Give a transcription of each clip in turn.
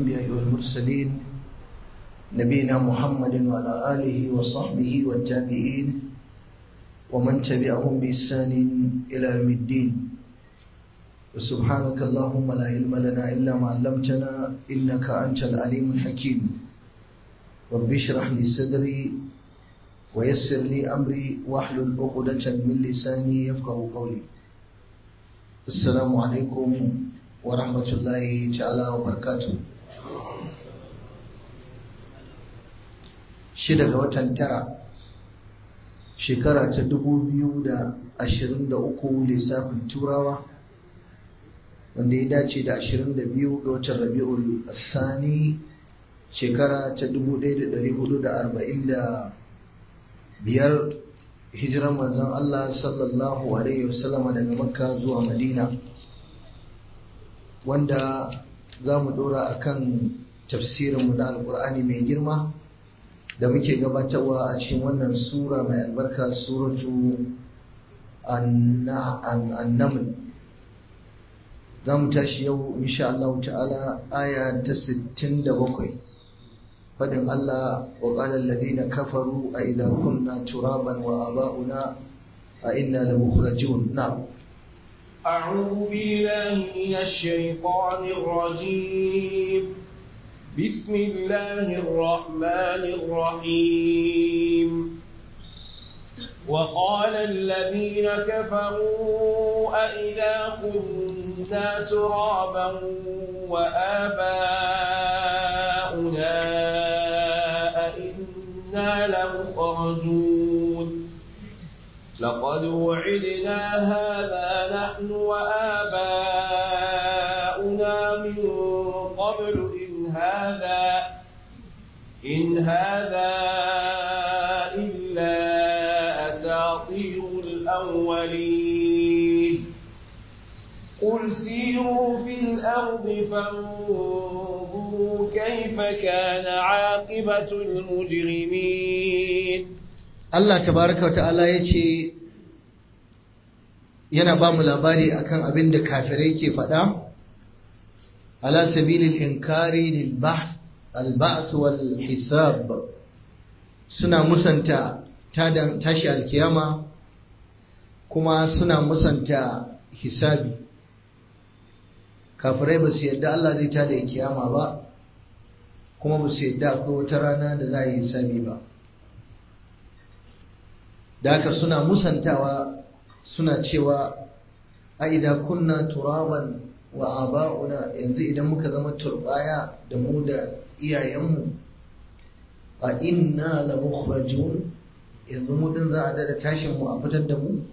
الأنبياء والمرسلين نبينا محمد وعلى آله وصحبه والتابعين ومن تبعهم بإحسان إلى يوم الدين وسبحانك اللهم لا علم لنا إلا ما علمتنا إنك أنت العليم الحكيم رب اشرح لي صدري ويسر لي أمري واحلل عقدة من لساني يفقه قولي السلام عليكم ورحمة الله تعالى وبركاته shida ga watan tara shekara ta dubu biyu da ashirin da uku lissafin turawa wanda ya dace da ashirin da biyu ga watan rabi'ul sani shekara ta dubu ɗaya da ɗari hudu da arba'in da biyar hijiran manzon Allah sallallahu alaihi wasallama daga makka zuwa madina wanda za mu ɗora a kan tafsirinmu na alƙur'ani mai girma da muke gabatarwa a cikin wannan sura mai albarka suratu annaml za mu tashi yau insha Allah ta'ala aya ta 67 fadin Allah wa qala alladhina kafaru a idza kunna turaban wa aba'una a inna la mukhrajun na'am أعوذ بالله من الشيطان الرجيم بسم الله الرحمن الرحيم وقال الذين كفروا أئذا كنا ترابا وآباؤنا أئنا لمخرجون لقد وعدنا هذا نحن وآباؤنا من قبل هذا إن هذا إلا أساطير الأولين قل سيروا في الأرض فانظروا كيف كان عاقبة المجرمين Allah tabaraka wata'ala ya ce yana ba mu labari akan abin da kafirai ke faɗa على سبيل الإنكار للبحث البعث والحساب سنة مسنتا تاشي الكيامة كما سنة مسنتا حسابي kafirai ba su yadda Allah zai tada kiyama ba kuma ba su yadda akwai wata rana da za a yi hisabi ba da haka suna musantawa suna cewa a idan kunna turaban wa aba'una yanzu idan muka zama turbaya da mu da iyayenmu a inna la mukhrajun yanzu mu din za a dada tashin mu a fitar da mu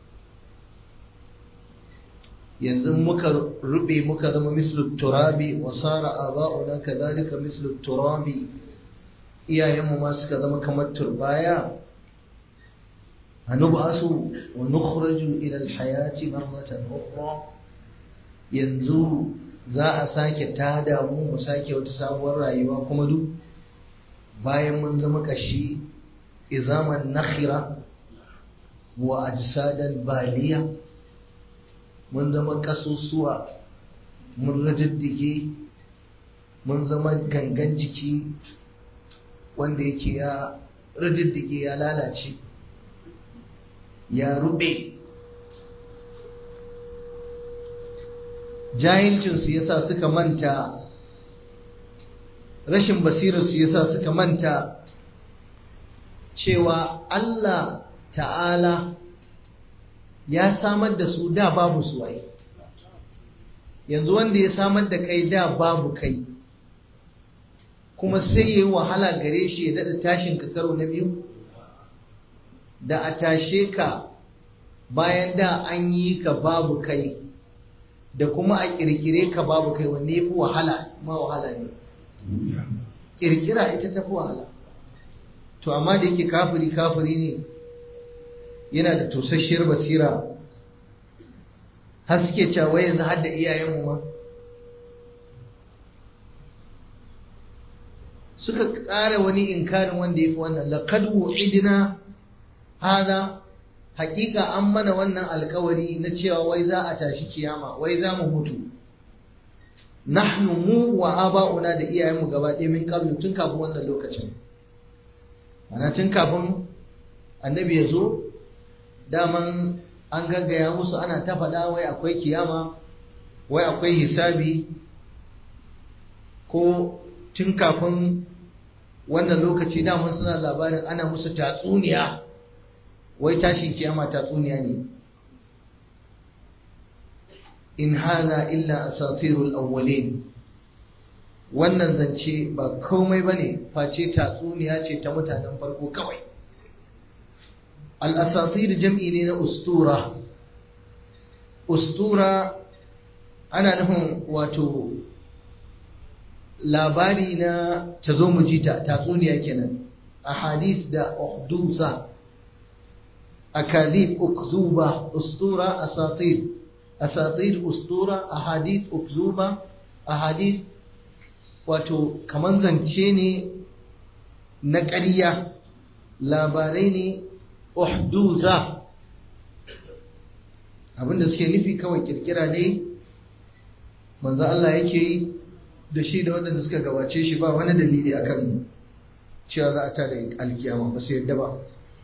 yanzu muka rube muka zama mislu turabi wa sara aba'una kadhalika mislu turabi iyayenmu ma suka zama kamar turbaya hanub'asu wa nukhraju ila al-hayati marratan ukhra yanzu za a sake tada mu mu sake wata sabuwar rayuwa kuma duk bayan mun zama kashi izaman nakhira wa ajsadan baliya mun zama kasusuwa mun rajaddige mun zama gangan jiki wanda yake ya rajaddige ya lalace ya rube jahilcinsu ya sa suka manta rashin basirarsu ya sa suka manta cewa Allah ta'ala ya samar da su da babu su waye yanzu wanda ya samar da kai da babu kai kuma sai ya yi wahala gare shi ya daɗa tashin ka karo na biyu da a tashe ka bayan da an yi ka babu kai da kuma a kirkire ka babu kai wanne fi wahala ma wahala ne kirkira ita ta fi wahala to amma da yake kafiri kafiri ne yana da tosasshiyar basira har suke cewa yanzu har da iyayenmu ma suka ƙara wani inkarin wanda ya fi wannan laqad wu'idna hada hakika an mana wannan alkawari na cewa wai za a tashi kiyama wai za mu mutu nahnu mu wa aba'una da iyayenmu gaba ɗaya min qablu tun kafin wannan lokacin ana tun kafin annabi ya zo daman an gaggaya musu ana ta faɗa wai akwai kiyama wai akwai hisabi ko tun kafin wannan lokaci daman suna labarin ana musu tatsuniya wai tashin kiyama tatsuniya ne in hana illa asatirul awwalin wannan zance ba komai bane face tatsuniya ce ta mutanen farko kawai al-asatir jam'i ne na ustura ustura ana nufin wato labari na tazo mu jita tatsuniya kenan ahadith da uhdusa akadib ukzuba ustura asatir asatir ustura ahadith ukzuba ahadith wato kaman zance ne na ƙarya labarai ne uhduza abinda suke nufi kawai kirkira ne manzo Allah yake yi da shi da waɗanda suka gabace shi ba wani dalili akan cewa za a ta da alkiyama ba su yadda ba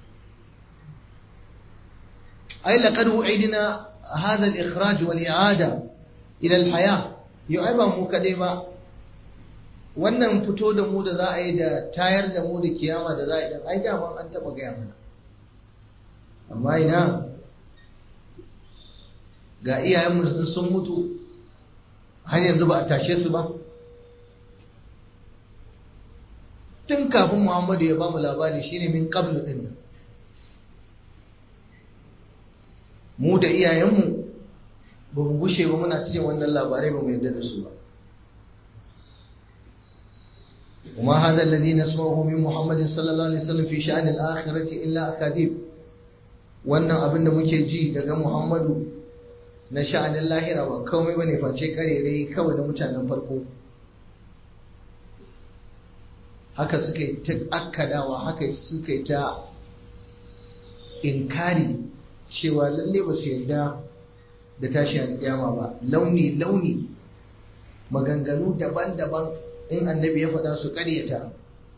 ai laqad wu'idna هذا الإخراج والإعادة إلى الحياة يعيبا mu kaɗai ba wannan fito da mu da za a yi da tayar da mu da kiyama da za a yi dan ai daman an taɓa gaya mana amma ina ga iyayenmu sun mutu har yanzu ba a tashe su ba tun kafin muhammadu ya ba mu labari shine min qablu din nan mu da iyayenmu ba mu gushe ba muna cikin wannan labarai ba mu yarda da su ba وما هذا الذي نسمعه من محمد صلى الله عليه وسلم في شأن الآخرة إلا أكاذيب wannan abin da muke ji daga Muhammadu na sha'anin lahira ba komai bane face karerai kawai da mutanen farko haka suka yi ta akkadawa haka suka yi ta inkari cewa lalle ba su yarda da tashi alƙiyama ba launi launi maganganu daban-daban in annabi ya faɗa su ƙaryata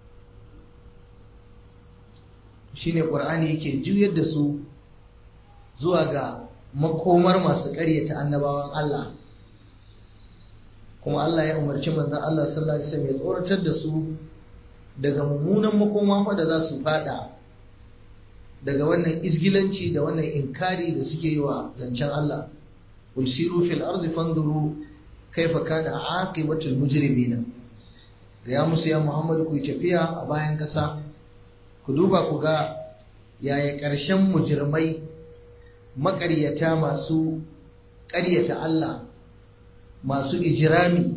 shine ƙur'ani yake juyar da su zuwa ga makomar masu ƙaryata annabawan Allah kuma Allah ya umarci manzon Allah sallallahu alaihi wasallam ya tsoratar da su daga mummunan makoma fa da za su fada daga wannan izgilanci da wannan inkari da suke yi wa zancen Allah qul siru fil ardi fanzuru kaifa kana aqibatul mujrimina ya musu ya Muhammad ku tafiya a bayan kasa ku duba ku ga yaya ƙarshen mujirmai maƙaryata masu ƙaryata Allah masu ijirami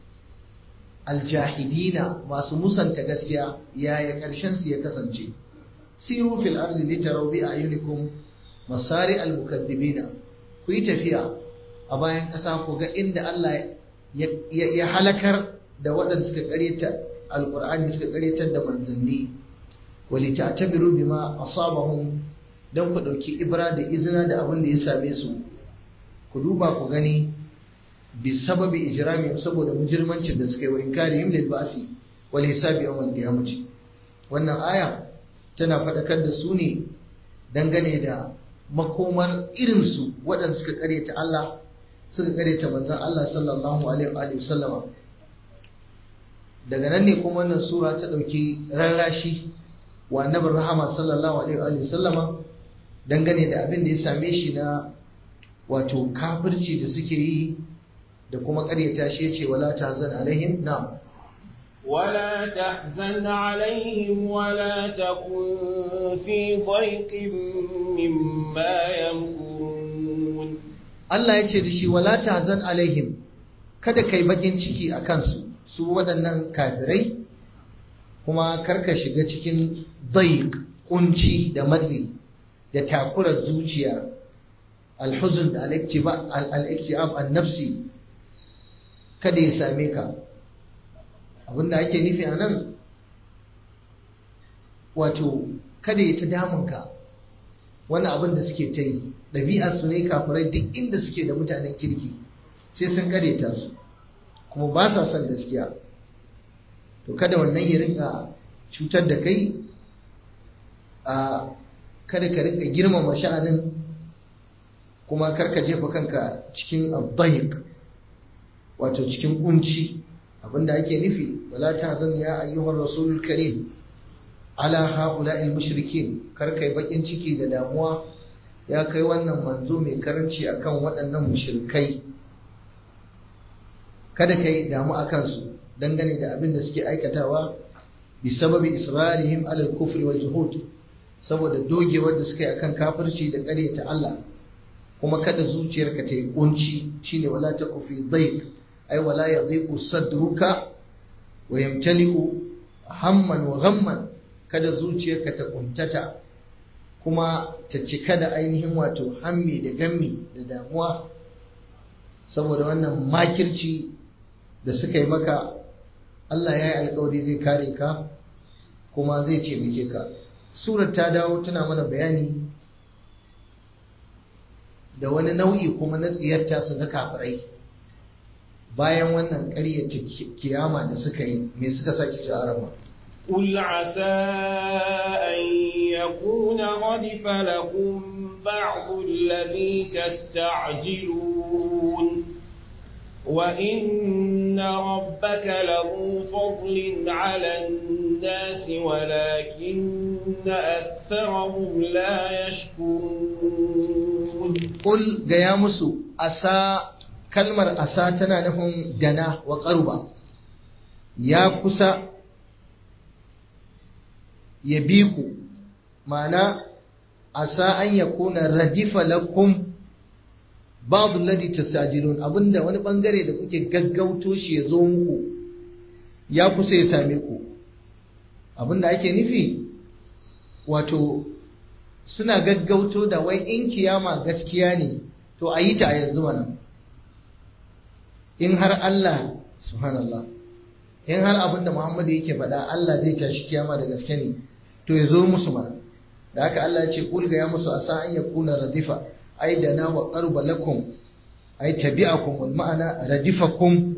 aljahidina masu musanta gaskiya yaya ƙarshen su ya kasance siru fil ardi litaraw bi ayunikum masari al mukaddibina ku yi tafiya a bayan ƙasa ku ga inda Allah ya halakar da waɗanda suka ƙaryata alƙur'ani suka ƙaryatar da manzanni wali ta'tabiru bima asabahum dan ku ɗauki ibra da izina da abin da ya same su ku duba ku gani bi sababi ijrami saboda mujirmancin da suka yi wa inkarihim lil ba'si wal hisabi yawm al qiyamati wannan aya tana faɗakar da su ne dangane da makomar irin su waɗanda suka ƙaryata Allah suka ƙaryata manzon Allah sallallahu alaihi wa sallama daga nan ne kuma wannan sura ta ɗauki rarrashi wa annabin rahama sallallahu alaihi wa sallama dangane da abin da ya same shi na wato kafirci da suke yi da kuma ƙaryata shi ya ce wala tahzan alaihim na'am ولا تحزن عليهم ولا تكن في ضيق مما يمكرون Allah ya ce da shi wala tahzan alaihim kada kai bakin ciki a kansu su waɗannan kafirai kuma karka shiga cikin daiq kunci da matsi da takurar zuciya alhuzun da al-iktibab an-nafsi kada ya same ka abinda ake nufi a nan wato kada ya ta damunka wani abin da suke ta yi ɗabi'a su ne kafirai duk inda suke da mutanen kirki sai sun karyata su kuma ba sa son gaskiya to kada wannan ya rinka cutar da kai a kada ka rinka girmama sha'anin kuma karka jefa kanka cikin abdahiq wato cikin kunci abinda ake nufi wala tahzan ya ayyuhar rasulul karim ala haula'il mushrikin karka yi bakin ciki da damuwa ya kai wannan manzo mai karanci akan waɗannan mushrikai kada ka yi damu a kansu dangane da abin da suke aikatawa bi sababi israrihim alal kufri wal juhud saboda dogewar da suka yi akan kafirci da ƙaryata Allah kuma kada zuciyarka ta yi kunci shine wala taku fi dhayq ay wala yadhiqu sadruka wa yamtaliku hamman wa ghamman kada zuciyarka ta kuntata kuma ta cika da ainihin wato hammi da gammi da damuwa saboda wannan makirci da suka yi maka Allah ya yi alkawari zai kare ka kuma zai taimake ka surar ta dawo tana mana bayani da wani nau'i kuma na tsiyarta su na kafirai bayan wannan ƙaryata kiyama da suka yi me suka sake ci arama قل عسى أن يكون ردف لكم بعض الذي تستعجلون وإن ربك له فضل على الناس ولكن أكثرهم لا يشكرون قل قيامس أسى كلمة أسى تنانهم دنا وقربا يا كسا يبيكو معنى أسى أن يكون ردف لكم babu ladi tasajilun abinda wani bangare da kuke gaggauto shi ya zo muku ya kusa ya same ku abinda ake nufi wato suna gaggauto da wai in kiyama gaskiya ne to a yi ta a yanzu mana in har Allah subhanallah in har abinda Muhammadu yake faɗa Allah zai tashi kiyama da gaske ne to ya zo musu mana da haka Allah ya ce kulga ya musu asa an yakuna radifa ai da na wa qarba lakum ai tabi'akum wal ma'ana radifakum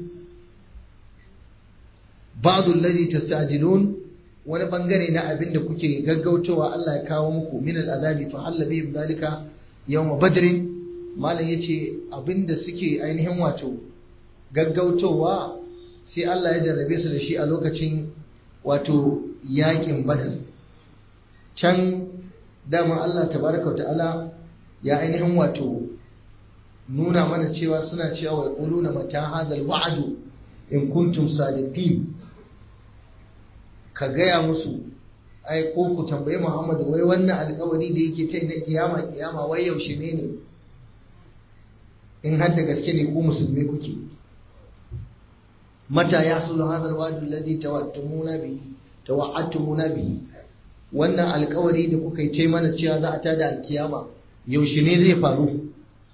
ba'd alladhi tastajilun wani bangare na abin da kuke gaggautowa Allah ya kawo muku min al'adabi fa halla bihim dalika yawm badr malam yace abinda suke ainihin wato gaggautowa sai Allah ya jarrabe su da shi a lokacin wato yakin badar can dama Allah tabaraka ta'ala ya ainihin wato nuna mana cewa suna cewa wa quluna mata hadal wa'du in kuntum sadiqin ka gaya musu ai ko ku tambayi Muhammadu wai wannan alƙawari da yake ta na kiyama kiyama wai yaushe ne ne in har da gaske ne ku musulmi kuke mata ya sulu hadal wa'du alladhi tawattumuna bihi tawa'attumuna bihi wannan alƙawari da kuka yi ce mana cewa za a tada alkiyama yaushe ne zai faru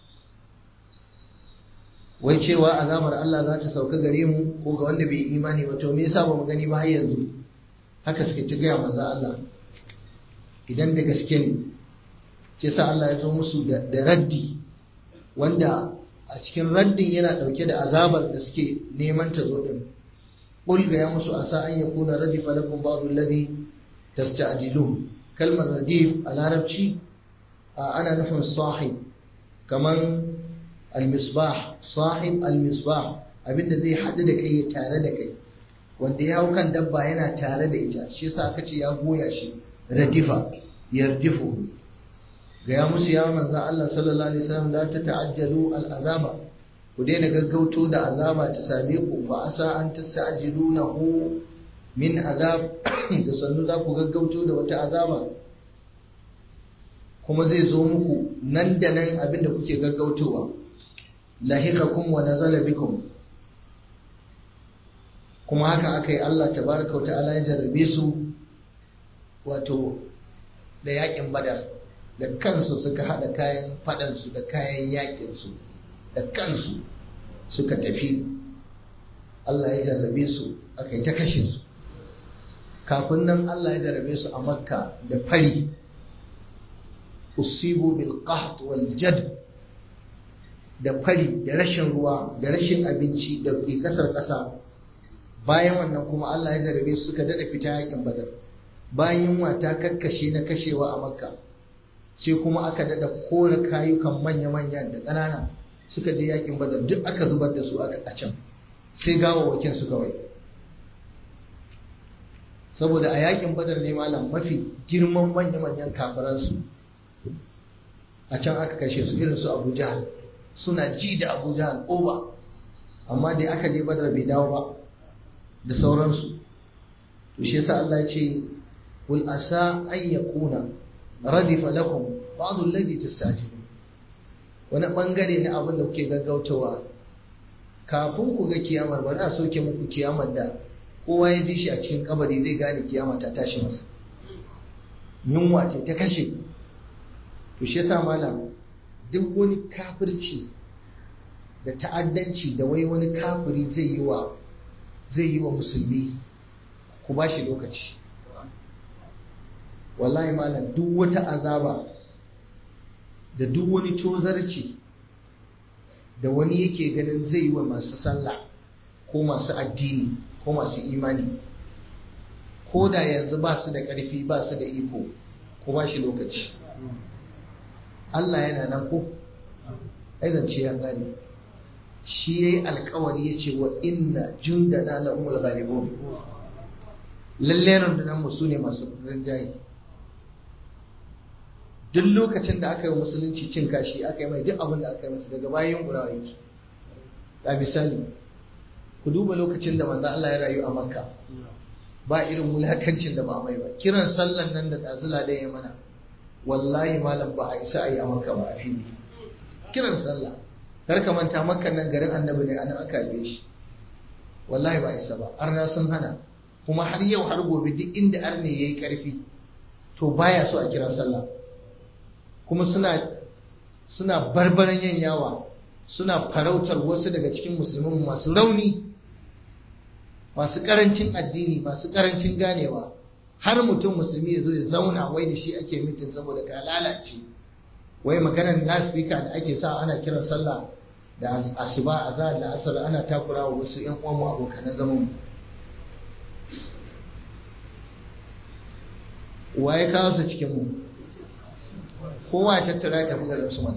wai cewa azabar Allah za ta sauka gare mu ko ga wanda bai imani ba to me yasa ba mu gani ba har yanzu haka suke ta gaya manzo Allah idan da gaske ne ke sa Allah ya zo musu da raddi wanda a cikin raddin yana dauke da azabar da suke neman ta zo din qul ga ya musu asa an yakuna radifa lakum ba'd alladhi tasta'jilun kalmar radif a larabci ana nufin sahib kaman al-misbah sahib al-misbah abinda zai haɗu da kai tare da kai wanda ya hau kan dabba yana tare da ita shi yasa aka ce ya goya shi radifa yardifu ga ya musu ya manzan Allah sallallahu alaihi wasallam da ta ta'ajjalu al-azaba ku daina gaggauto da azaba ta same ku fa asa an tasta'jilunahu min azab da sannu za ku gaggauto da wata azaba kuma zai zo muku nan da nan abinda kuke gaggautowa lahikakum wa nazala bikum kuma haka aka yi Allah tabaraka wa ta'ala ya jarrabe su wato da yakin badar da kansu suka hada kayan fadansu da kayan yakinsu da kansu suka tafi Allah ya jarrabe su aka yi ta kashe su kafin nan Allah ya jarrabe su a makka da fari usibu bil qahd wal jad da fari da rashin ruwa da rashin abinci da ke kasar ƙasa bayan wannan kuma Allah ya jarabe su suka daɗa fita yakin badar bayan yunwa ta kakkashe na kashewa a makka sai kuma aka daɗa kore kayukan manya-manya da ƙanana suka je yakin badar duk aka zubar da su a can sai gawawwakin su kawai saboda a yakin badar ne malam mafi girman manya-manyan kafiransu a can aka kashe su irin su abu jahal suna ji da abu jahal oba amma dai aka je badar bai dawo ba da sauransu to shi yasa Allah ya ce qul asa an yakuna radifa lakum ba'd alladhi tastajibun wani bangare na abin da kuke gaggautawa kafin ku ga kiyamar bari a soke muku kiyamar da kowa ya ji shi a cikin kabari zai gane kiyama ta tashi masa yunwa ce ta kashe to shi yasa malam duk wani kafirci da ta'addanci da wai wani kafiri zai yi wa zai yi wa musulmi ku ba shi lokaci wallahi malam duk wata azaba da duk wani tozarci da wani yake ganin zai yi wa masu sallah ko masu addini ko masu imani ko da yanzu ba su da ƙarfi ba su da iko ko ba shi lokaci Allah yana nan ko aizance ya gane shi ya yi alkawari ya ce wa inna jundana la umul ghalibun lalle rundunar mu su ne masu rinjaye duk lokacin da aka yi musulunci cin kashi aka yi mai duk abin da aka yi masa daga bayan gurawa yake a misali ku duba lokacin da manzo Allah ya rayu a Makka ba irin mulakancin da ba mai ba kiran sallan nan da tazila da ya mana wallahi malam ba a isa a yi a Makka ba a fili kiran sallah kar ka manta Makka nan garin Annabi ne anan aka haife shi wallahi ba a isa ba arna sun hana kuma har yau har gobe duk inda arne yayi karfi to baya so a kira sallah kuma suna suna barbaran yin yawa suna farautar wasu daga cikin musulmin masu rauni masu karancin addini masu karancin ganewa har mutum musulmi ya zo ya zauna wai da shi ake mitin saboda ka lalace wai maganar laspika da ake sa ana kiran sallah da asuba azhar da asar ana takura wa wasu yan uwan mu abokan zaman mu waye kawo su cikin mu kowa ya tattara ya tafi garin su mana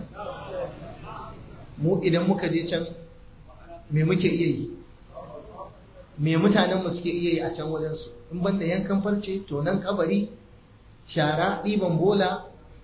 mu idan muka je can me muke iya yi me mutanen mu suke iya yi a can wajen su in banda yankan farce to nan kabari shara ɗiban bola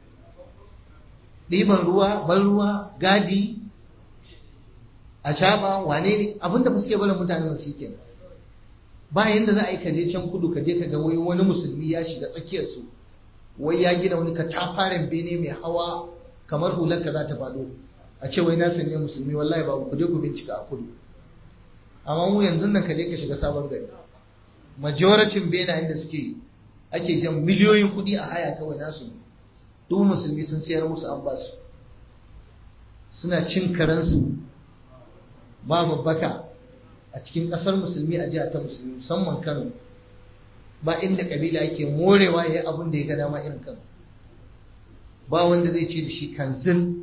ɗiban ruwa ban ruwa gadi a caba wane ne abinda ba suke barin mutanen mu suke ba yanda za a yi kaje can kudu kaje ka ga wai wani musulmi ya shiga tsakiyar su wai ya gina wani katafaren bene mai hawa kamar hular ka za ta faɗo a ce wai nasu ne musulmi wallahi ba ku je ku bincika a kudu amma mu yanzu nan ka je ka shiga sabon gari majoratin benayen da suke ake jan miliyoyin kuɗi a haya kawai nasu ne duk musulmi sun sayar musu an basu suna cin karansu ba babbaka a cikin ƙasar musulmi a jiha ta musulmi musamman kano ba inda kabila yake morewa ya yi abin da ya ga dama irin kano ba wanda zai ce da shi kanzil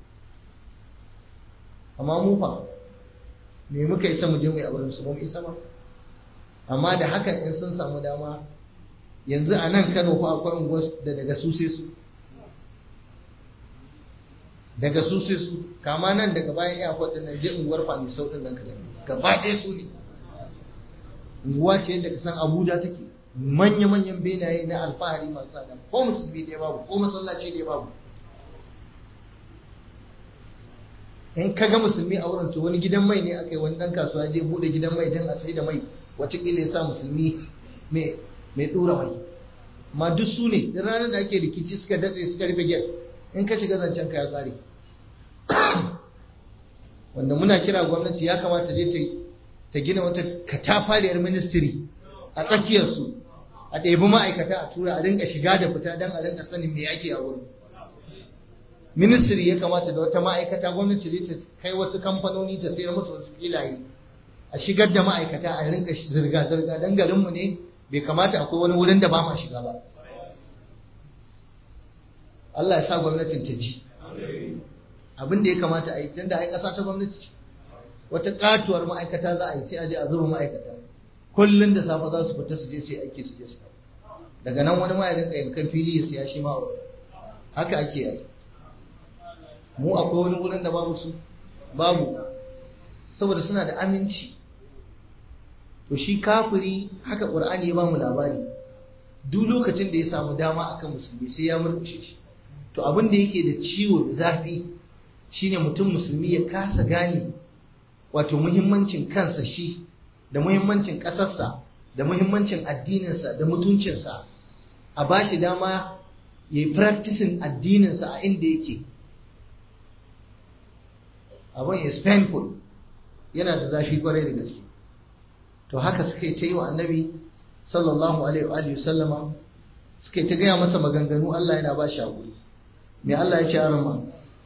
amma mu fa me muka isa mu je mu yi abin su ba mu isa ba amma da hakan in sun samu dama yanzu a nan kano fa akwai unguwar da daga su sai su daga su sai su kama nan daga bayan iya kwadin nan je unguwar fani sau din nan ka gani gaba ɗaya su ne unguwa ce yadda ka san abuja take manya-manyan benaye na alfahari masu tsada ko musulmi ɗaya babu ko masallaci ɗaya babu in ka ga musulmi a wurin to wani gidan mai ne aka yi wani ɗan kasuwa je buɗe gidan mai don a sai da mai watakila ya sa musulmi mai ɗura mai ma duk su ne da ranar da ake rikici suka datse suka rufe gyar in ka shiga zancen ka ya tsare wanda muna kira gwamnati ya kamata je ta gina wata katafariyar ministry a tsakiyarsu a ɗebi ma'aikata a tura a rinka shiga da fita don a rinka sanin me ake a wurin ministry ya kamata da wata ma'aikata gwamnati ne ta kai wasu kamfanoni ta sayar musu wasu filaye a shigar da ma'aikata a rinka zirga-zirga don garinmu ne bai kamata akwai wani wurin da ba ma shiga ba Allah ya sa gwamnatin ta ji abin da ya kamata a yi tunda ai ƙasa ta gwamnati ce wata katuwar ma'aikata za a yi sai a je a zuba ma'aikata kullum da safe za su fita su je sai aiki su je su daga nan wani ma ya rinka yankan fili ya siya shi ma haka ake yi mu akwai wani wurin da babu su babu saboda suna da aminci to shi kafiri haka qur'ani ya bamu labari duk lokacin da ya samu dama akan musulmi sai ya murkushe shi to abin da yake da ciwo da zafi shine mutum musulmi ya kasa gane wato muhimmancin kansa shi da muhimmancin ƙasarsa da muhimmancin addininsa da mutuncinsa a ba shi dama ya yi practicing addininsa a inda yake abin is painful yana da zafi kwarai da gaske to haka suka yi ta yi wa annabi sallallahu alaihi wa sallama suka yi ta gaya masa maganganu Allah yana ba shi haƙuri me Allah ya ce arama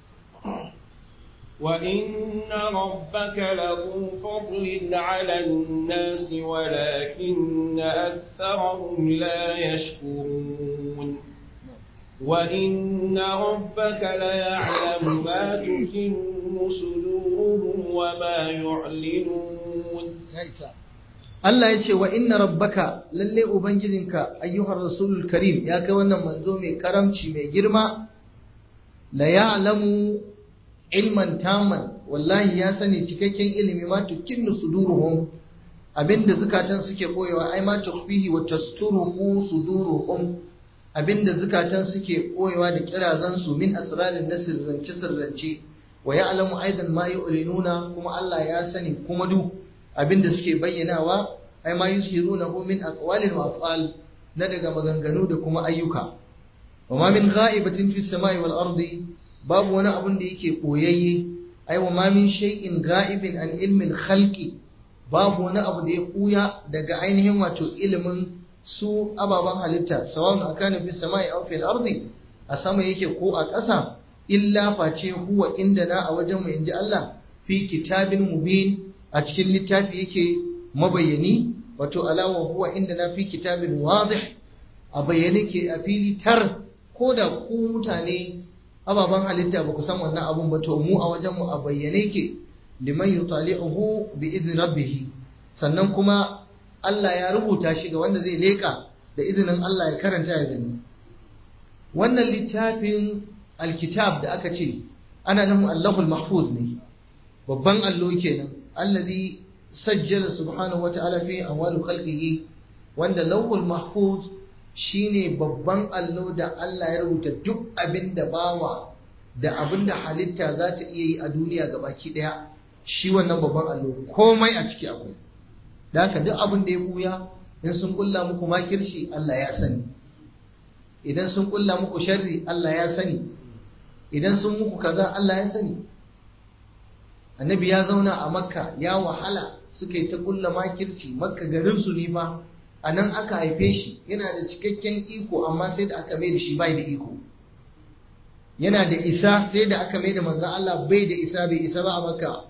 وإن ربك لذو فضل على الناس ولكن أكثرهم لا يشكرون وإن ربك ليعلم ما تكن صدورهم وما يعلنون Allah ya ce wa inna rabbaka lalle ubangijinka ayyuhar rasulul karim ya kai wannan manzo mai karamci mai girma la ya'lamu ilman taman wallahi ya sani cikakken ilimi ma tukinnu suduruhum abinda zukatan suke koyewa ai ma tukhfihi wa tasturuhu suduruhum abinda zukatan suke koyewa da kirazan su min asrarin na sirrance sirrance wa ya'lamu aidan ma yu'linuna kuma Allah ya sani kuma du abinda suke bayyanawa ai ma yushirunahu min aqwalin wa af'al na daga maganganu da kuma ayyuka wa ma min gha'ibatin fis samai wal ardi babu wani abun da yake koyayye ai wa ma min shay'in ga'ibin an ilmin khalqi babu wani abu da ya kuya daga ainihin wato ilimin su ababen halitta sawan akana fi samai aw fil ardi a sama yake ko a ƙasa illa face huwa indana a wajen mu inji Allah fi kitabin mubin a cikin littafi yake mabayyani wato alawa huwa indana fi kitabin wadih a bayyane ke a fili tar ko da ku mutane ababen halitta ba ku san wannan abun ba to mu a wajen mu a bayyane ke liman yutali'uhu bi idni rabbih sannan kuma Allah ya rubuta shi ga wanda zai leka da izinin Allah ya karanta ya gani wannan littafin alkitab da aka ce ana nufin Allahul Mahfuz ne babban allo kenan allazi sajjala subhanahu wata'ala fi awwal khalqihi wanda lawhul mahfuz shine babban allo da Allah ya rubuta duk abin da bawa da abin da halitta za ta iya yi a duniya gabaki daya shi wannan babban allo komai a ciki akwai da haka duk abin da ya buya in sun kulla muku makirshi Allah ya sani idan sun kulla muku sharri Allah ya sani idan sun muku kaza Allah ya sani annabi ya zauna a makka ya wahala suka yi ta kulla makirci makka garin su ne fa a nan aka haife shi yana da cikakken iko amma sai da aka mai da shi bai da iko yana da isa sai da aka mai da manzan Allah bai da isa bai isa ba a makka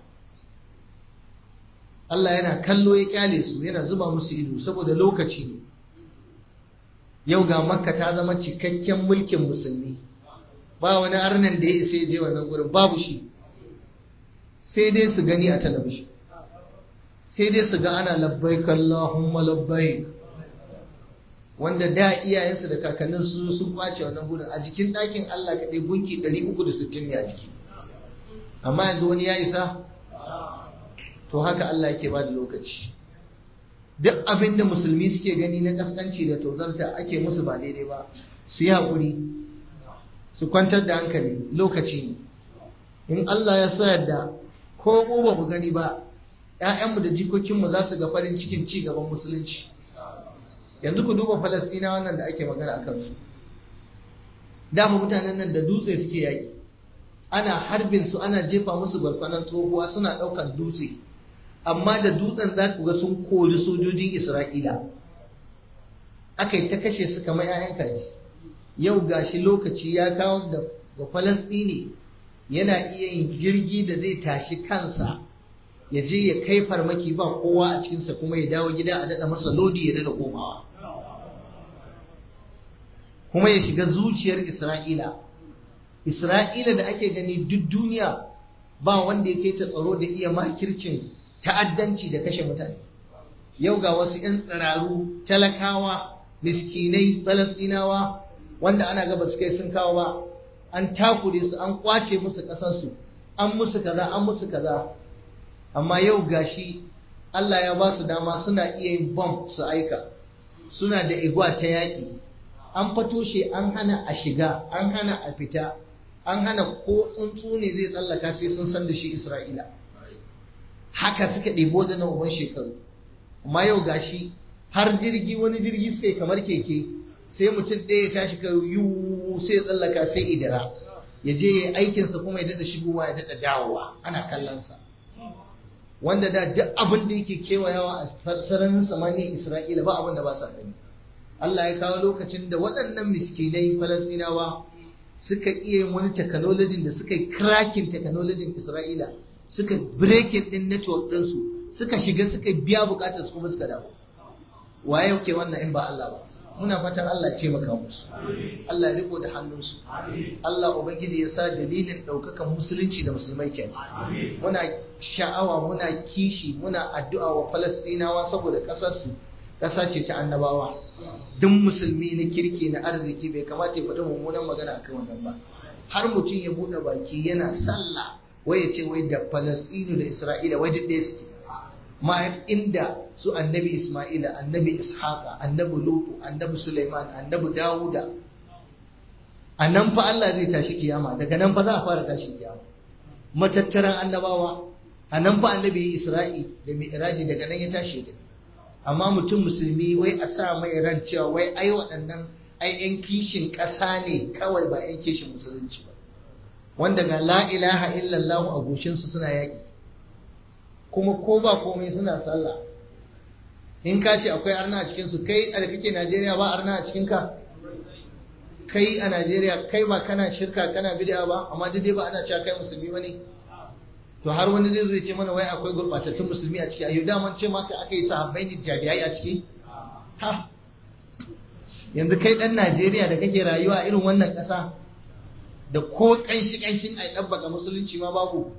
Allah yana kallo ya kyale su yana zuba musu ido saboda lokaci ne yau ga makka ta zama cikakken mulkin musulmi ba wani arnan da ya isa ya je wannan gurin babu shi sai dai su gani a talabishin sai dai su ga ana labbaik Allahumma labbaik wanda da iyayensu da kakannin su sun kwace wannan gudun a jikin ɗakin Allah kaɗai gunki 360 ne a jiki amma yanzu wani ya isa to haka Allah yake ba da lokaci duk abin da musulmi suke gani na kaskanci da tozarta ake musu ba daidai ba su yi haƙuri su kwantar da hankali lokaci ne in Allah ya so yadda ko mu ba mu gani ba ‘ya'yanmu da jikokinmu za su ga farin cikin ci gaban musulunci yanzu ku duba falasɗina wannan da ake magana a kansu dama mutanen nan da dutse suke yaƙi ana harbin su ana jefa musu barkwanan tsohuwa suna ɗaukar dutse amma da dutsen za ku ga sun kori sojojin isra'ila aka yi ta kashe su kamar ‘ya'yan kaji yau gashi lokaci ya kawo da ga falasɗini yana iya yin jirgi da zai tashi kansa ya je ya kai farmaki ba kowa a cikinsa kuma ya dawo gida a daɗa masa lodi ya daɗa komawa kuma ya shiga zuciyar isra'ila Isra'ila da ake gani duk duniya ba wanda ya kai ta tsaro da iya makircin ta'addanci da kashe mutane yau ga wasu 'yan tsiraru talakawa miskinai falasinawa wanda ana gaba su kai sun kawo ba an takure su an kwace musu ƙasarsu an musu kaza an musu kaza amma yau gashi Allah ya ba su dama suna iya yin bom su aika suna da igwa ta yaƙi an fato shi an hana a shiga an hana a fita an hana ko tsuntsu ne zai tsallaka sai sun san da shi Isra'ila haka suka ɗebo da na uban shekaru amma yau gashi har jirgi wani jirgi suka yi kamar keke sai mutum ɗaya ya tashi ka yiwu sai ya tsallaka sai idara ya je ya aikinsa kuma ya daɗa shigowa ya daɗa dawowa ana kallonsa wanda da duk abin da yake kewayawa a sararin samaniyar Isra'ila ba abin da ba sa gani Allah ya kawo lokacin da waɗannan miskinai Falasɗinawa suka iya yin wani technology da suka yi cracking technology Isra'ila suka breaking din network ɗinsu suka shiga suka biya bukatar su kuma suka dawo waye yake wannan in ba Allah ba muna fatan Allah ya taimaka musu Allah ya riko da hannunsu Allah ubangiji ya sa dalilin ɗaukakan musulunci da musulmai kenan muna sha'awa muna kishi muna addu'a wa Falastinawa saboda ƙasarsu ƙasa ce ta annabawa duk musulmi na kirki na arziki bai kamata ya faɗi mummunan magana akan wannan ba har mutum ya buɗe baki yana sallah wai ya ce wai da Falastinu da Isra'ila wai duk ɗaya suke ma inda su annabi Ismaila annabi Ishaqa annabi Lutu annabi Sulaiman annabi Dawuda a nan fa Allah zai tashi kiyama daga nan fa za a fara tashi kiyama matattaran annabawa a nan fa annabi Isra'i da Mi'raji daga nan ya tashi da amma mutum musulmi wai a sa mai ran cewa wai ai waɗannan ai yan kishin ƙasa ne kawai ba yan kishin musulunci ba wanda ga la ilaha illallah a goshinsu suna yaƙi kuma ko ba komai suna sallah in ka ce akwai arna a cikinsu kai a da kake najeriya ba arna a cikinka kai a najeriya kai ba kana shirka kana bid'a ba amma dai ba ana cewa kai musulmi ba ne to har wani zai zai ce mana wai akwai gurbatattun musulmi a ciki ayyuda man ce maka aka yi sahabbai ne jabiyai a ciki ha yanzu kai dan najeriya da kake rayuwa a irin wannan ƙasa da ko ƙanshi ƙanshin a ɗabbaka musulunci ma babu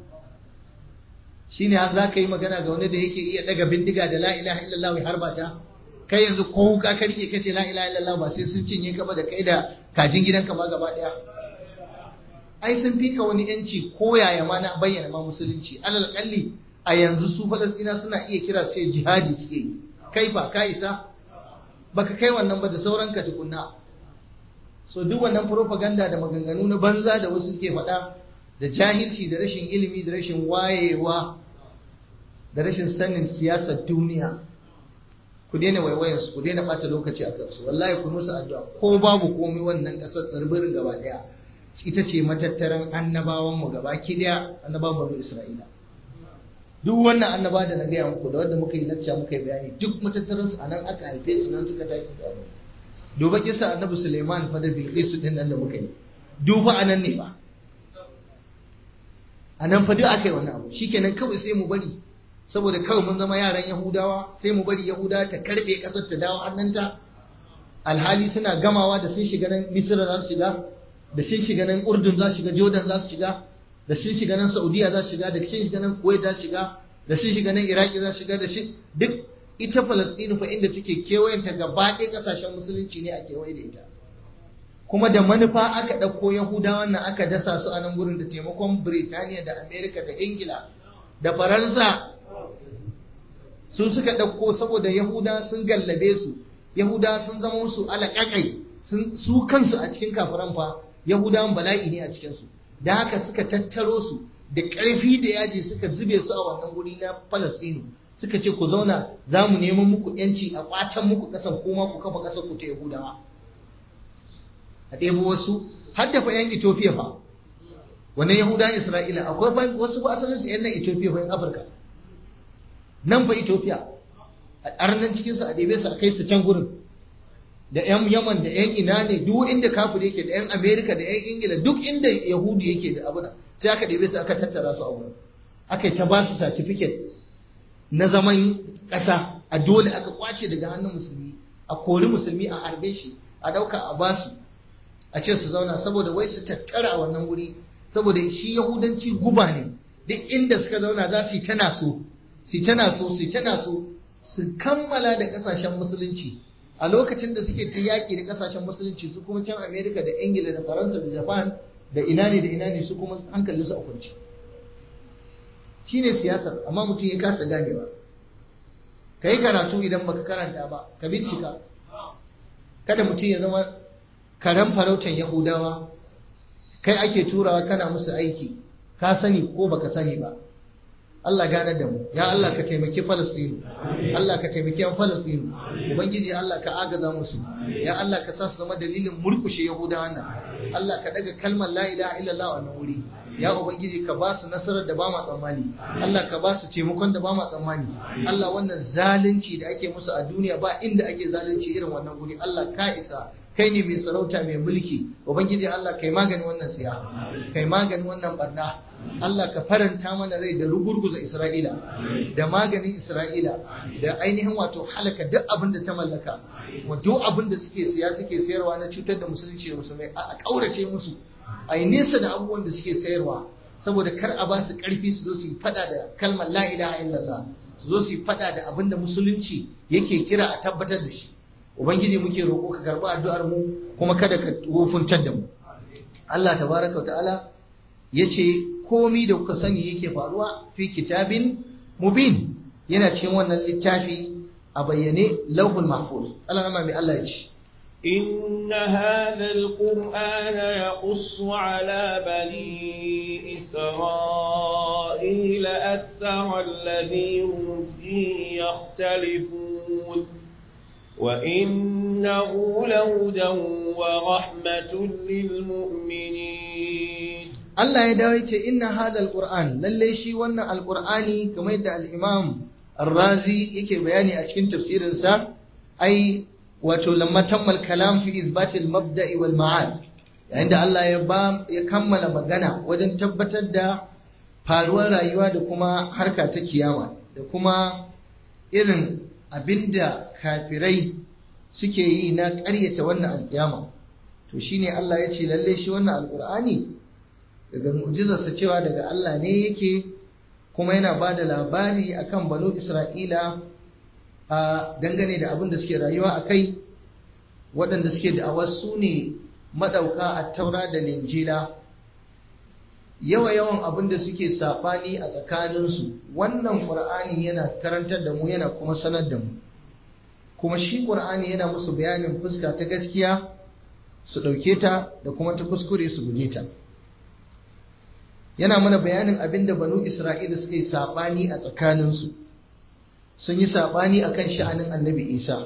shi ne za ka yi magana ga wani da yake iya daga bindiga da la'ilaha illallah ya harba ta kai yanzu ko wuka ka rike kace la'ilaha illallah ba sai sun cinye ka ba da kai da kajin gidanka ma gaba ɗaya ai sun fi ka wani yanci ko yaya ma na bayyana ma musulunci alal kalli a yanzu su falastina suna iya kira su ce jihadi suke yi kai fa ka isa baka kai wannan ba da sauran ka tukunna so duk wannan propaganda da maganganu na banza da wasu suke faɗa da jahilci da rashin ilimi da rashin wayewa da rashin sanin siyasar duniya ku daina waiwayen su ku daina bata lokaci a kansu wallahi ku musu addu'a ko babu komai wannan kasar tsarbirin gaba daya ita ce matattaran annabawan mu gaba ki daya annabawan banu isra'ila duk wannan annaba da na gaya muku da wanda muka yi lacca muka yi bayani duk matattaran su anan aka haife su nan suka tafi da duba kisa annabi Suleiman fa da Bilqis din nan da muka yi duba anan ne ba anan fa duk aka yi wannan abu shikenan kawai sai mu bari saboda kawai mun zama yaran Yahudawa sai mu bari Yahudawa ta karbe kasar ta dawo hannunta alhali suna gamawa da sun shiga nan Misra za su shiga da sun shiga nan Urdun za su shiga Jordan za su shiga da sun shiga nan Saudiya za su shiga da sun shiga nan Kuwait za su shiga da sun shiga nan Iraki za su shiga da shi duk ita Falastinu fa inda take kewayenta gaba ɗaya ƙasashen musulunci ne a kewaye da ita kuma da manufa aka ɗauko Yahudawan nan aka dasa su a nan gurin da taimakon Birtaniya da Amerika da Ingila da Faransa su suka ɗauko saboda Yahuda sun gallabe su Yahuda sun zama musu alaƙaƙai su kansu a cikin kafiran fa Yahudawan bala'i ne a cikinsu da haka suka tattaro su da ƙarfi da yaji suka zube su a wannan guri na Falastinu suka ce ku zauna za mu neman muku yanci a ƙwatan muku ƙasan kuma ku kafa ƙasar ku ta Yahudawa a ɗebo wasu har da fa 'yan Ethiopia fa wannan Yahudan Isra'ila akwai wasu ba asalin su 'yan nan Ethiopia fa 'yan Afirka nan fa Ethiopia a arnan cikin su a ɗebe su a kai su can gurin da 'yan Yaman da 'yan ina ne duk inda kafir yake da 'yan Amerika da 'yan Ingila duk inda Yahudu yake da abuna sai aka ɗebe su aka tattara su a wurin aka yi ta ba su certificate na zaman ƙasa a dole aka kwace daga hannun musulmi a kori musulmi a harbe shi a ɗauka a basu a ce su zauna saboda wai su tattara a wannan wuri saboda shi yahudanci guba ne duk inda suka zauna za su yi tana so su tana so su tana so su kammala da kasashen musulunci a lokacin da suke ta yaƙi da kasashen musulunci su kuma can amerika da ingila da faransa da japan da ina ne da ina ne su kuma hankalinsu a kwanci shi ne siyasar amma mutum ya kasa ganewa ka yi karatu idan baka karanta ba ka bincika kada mutum ya zama karen farautan yahudawa kai ake turawa kana musu aiki ka sani ko baka sani ba Allah gane da mu ya Allah ka taimaki Falastinu Allah ka taimaki yan Falastinu ubangiji Allah ka agaza musu ya Allah ka sa su zama dalilin murkushe yahudawa nan Allah ka daga kalmar la ilaha illallah a wannan wuri ya ubangiji ka ba su nasarar da ba ma tsammani Allah ka ba su taimakon da ba ma tsammani Allah wannan zalunci da ake musu a duniya ba inda ake zalunci irin wannan guri Allah ka isa kai ne mai sarauta mai mulki ubangiji Allah kai magani wannan tsiya kai magani wannan barna Allah ka faranta mana rai da rugurguza Isra'ila da maganin Isra'ila da ainihin wato halaka duk abin da ta mallaka wa duk abin da suke siya suke sayarwa na cutar da musulunci da musulmai a kaurace musu a yi nesa da abubuwan da suke sayarwa saboda kar a ba su karfi su zo su yi fada da kalmar la ilaha illallah su zo su yi fada da abin da musulunci yake kira a tabbatar da shi ubangiji muke roƙo ka karɓi addu'ar mu kuma kada ka wofuntar da mu Allah tabaraka wa ta'ala yace komi da kuka sani yake faruwa fi kitabin mubin yana cikin wannan littafi a bayyane lauhul mahfuz Allah rama mai Allah ya ce إن هذا القرآن يقص على بني إسرائيل أكثر الذي هم فيه يختلفون وإنه لهدى ورحمة للمؤمنين Allah ya dawo ce inna hada alquran lalle shi wannan alqurani kamar yadda al-Imam Ar-Razi yake bayani a cikin tafsirin sa ai wato lamma tammal kalam fi ithbat al-mabda'i wal ma'ad yayin da Allah ya ba ya kammala magana wajen tabbatar da faruwar rayuwa da kuma harka ta kiyama da kuma irin abinda kafirai suke yi na ƙaryata wannan alƙiyama to shine Allah ya ce lalle shi wannan alqur'ani daga mu'jizarsa cewa daga Allah ne yake kuma yana ba da labari akan banu Isra'ila a dangane da abin da suke rayuwa a kai waɗanda suke da'awar su ne maɗauka a taura da linjila yawa yawan abin da suke saɓani a tsakaninsu wannan ƙur'ani yana karantar da mu yana kuma sanar da mu kuma shi ƙur'ani yana musu bayanin fuska ta gaskiya su ɗauke ta da kuma ta kuskure su guje ta. yana mana bayanin abin da banu Isra'ila suka yi saɓani a tsakaninsu, sun yi saɓani a kan sha'anin annabi Isa.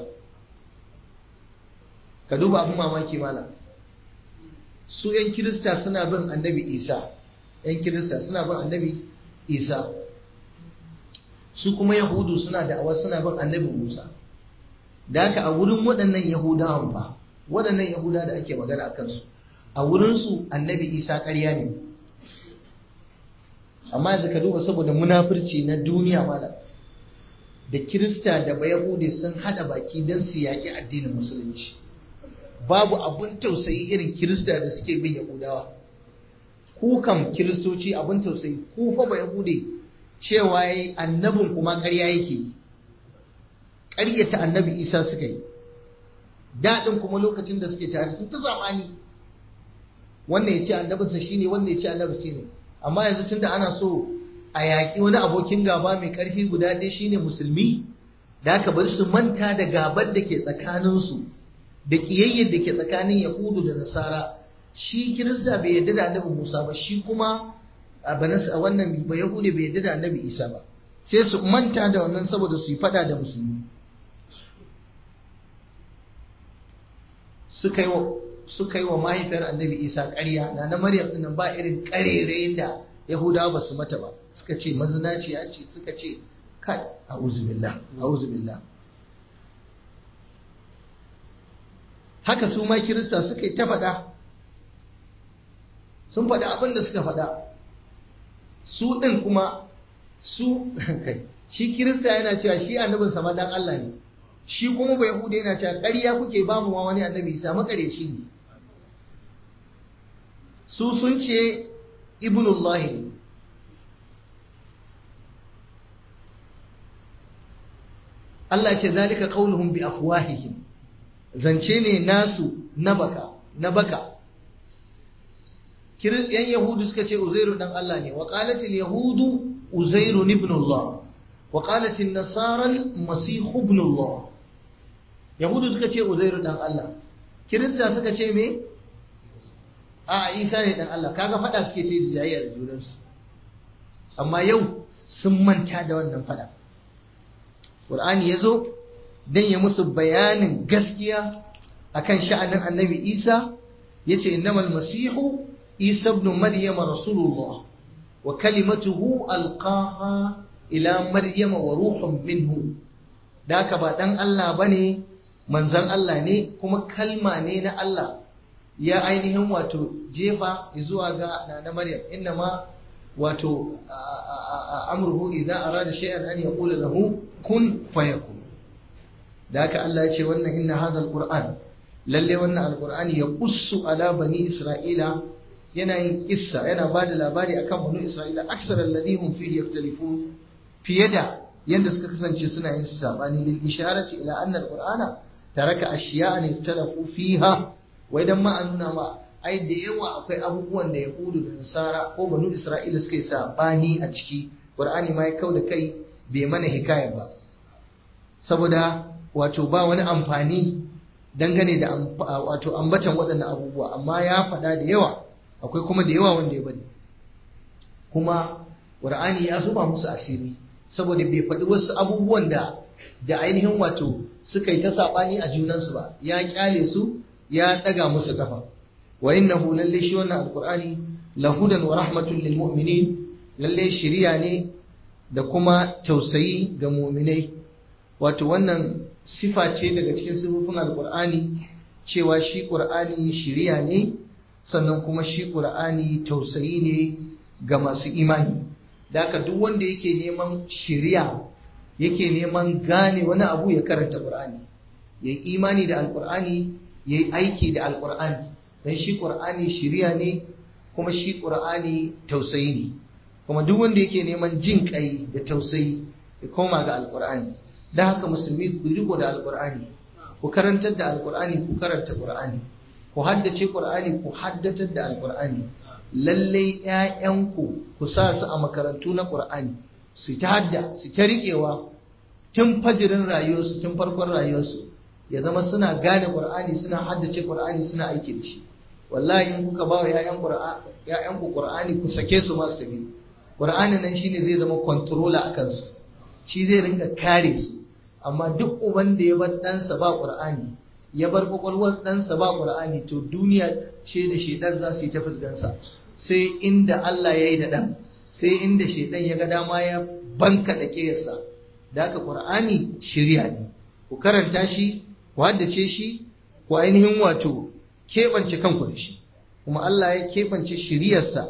Ka duba abin mamaki mana, su ‘yan Kirista suna bin annabi Isa, ‘yan Kirista suna bin annabi Isa, su kuma Yahudu suna da'awa suna bin annabi Musa. Da haka a wurin waɗannan Yahudawan ba, waɗannan Yahuda da ake magana a kansu, a wurinsu annabi Isa ƙarya ne. amma yanzu ka duba saboda munafurci na duniya malam da kirista da bayahude sun hada baki don su yaƙi addinin musulunci babu abun tausayi irin kirista da suke bin yahudawa ku kam kiristoci abun tausayi ku fa bayahude cewa yayi annabin kuma ƙarya yake ƙaryata annabi isa suka yi daɗin kuma lokacin da suke tare sun ta zamani wannan ya ce annabinsa shine wannan ya ce annabinsa shine amma yanzu tunda ana so a yaƙi wani abokin gaba mai ƙarfi guda ɗaya shine musulmi da aka bari su manta da gabar da ke tsakaninsu da ƙiyayyar da ke tsakanin yahudu da nasara shi kirista bai yarda da annabi musa ba shi kuma a wannan ba yahudi bai yarda da annabi isa ba sai su manta da wannan saboda su yi fada da musulmi suka yi wa suka yi wa mahaifiyar annabi isa ƙarya na na maryam ɗin ba irin ƙarere da yahudawa ba su mata ba suka ce mazinaciya ce suka ce kai a'udhu billah a'udhu billah haka su ma kirista suka yi ta faɗa sun faɗa abin da suka faɗa su ɗin kuma su kai shi kirista yana cewa shi annabin sama dan Allah ne shi kuma bai yahuda yana cewa ƙarya kuke ba mu wani annabi isa makareci ne su sun ce ibnullahi ne Allah ce zalika qauluhum bi afwahihim zance ne nasu na baka na baka yan yahudu suka ce uzairu dan Allah ne wa qalatil yahudu uzairu ibn Allah wa qalatil nasara al-masih ibn Allah yahudu suka ce uzairu dan Allah kirista suka ce me a isa ne dan Allah kaga fada suke ce da jayyar junansu amma yau sun manta da wannan fada Qur'ani ya zo don ya musu bayanin gaskiya akan sha'anin annabi Isa ya ce innamal masihu Isa ibn Maryam rasulullah wa kalimatuhu alqaha ila Maryam wa ruhun minhu da haka ba dan Allah bane manzon Allah ne kuma kalma ne na Allah ya ainihin wato jefa zuwa ga na Maryam innama wato amruhu idza arada shay'an an yaqula lahu kun fayakun da haka Allah ya ce wannan inna hadha alquran lalle wannan alqur'ani ya qussu ala bani isra'ila yana yin kissa yana bada labari akan bani isra'ila aksar alladhi hum fihi yaktalifun fiye da yanda suka kasance suna yin sabani lil isharati ila anna alqur'ana taraka ashiya'an iftalafu fiha wai dan ma an nuna ma ai da yawa akwai abubuwan da yahudu da nasara ko banu isra'ila suka yi sabani a ciki qur'ani ma ya kau da kai bai mana hikaya ba saboda wato ba wani amfani dangane da wato ambatan waɗannan abubuwa amma ya faɗa da yawa akwai kuma da yawa wanda ya bari kuma qur'ani ya zuba musu asiri saboda bai faɗi wasu abubuwan da da ainihin wato suka yi ta saɓani a junansu ba ya kyale su ya ɗaga musu kafa wa innahu lalle shi wannan alqur'ani lahudan wa rahmatun lil mu'minin lalle shiriya ne da kuma tausayi ga mu'minai wato wannan sifa ce daga cikin sifofin alqur'ani cewa shi qur'ani shiriya ne sannan kuma shi qur'ani tausayi ne ga masu imani da haka duk wanda yake neman shiriya yake neman gane wani abu ya karanta qur'ani yayi imani da alqur'ani yayi aiki da alqur'ani dan shi qur'ani shiriya ne kuma shi qur'ani tausayi ne kuma duk wanda yake neman jin kai da tausayi ya koma ga alqur'ani dan haka musulmi ku riko da alqur'ani ku karantar da alqur'ani ku karanta qur'ani ku haddace qur'ani ku haddatar da alqur'ani lalle ƴaƴanku ku sa su a makarantu na qur'ani su ta hadda su ta riƙewa tun fajirin rayuwarsu tun farkon rayuwarsu ya zama suna gane qur'ani suna haddace qur'ani suna aiki da shi wallahi in kuka ba wa ‘ya'yanku ƙur'ani ku sake su masu tafi ƙur'ani nan shine zai zama controller a kansu shi zai ringa kare su amma duk uban da ya bar ɗansa ba ƙur'ani ya bar ƙwaƙwalwar ɗansa ba ƙur'ani to duniya ce da shaidan za su yi ta fuskansa sai inda Allah ya yi da ɗan sai inda shaidan ya ga dama ya banka da ƙeyarsa da haka ƙur'ani shirya ne ku karanta shi ku haddace shi ku ainihin wato keɓance kanku da shi kuma Allah ya keɓance shiriyarsa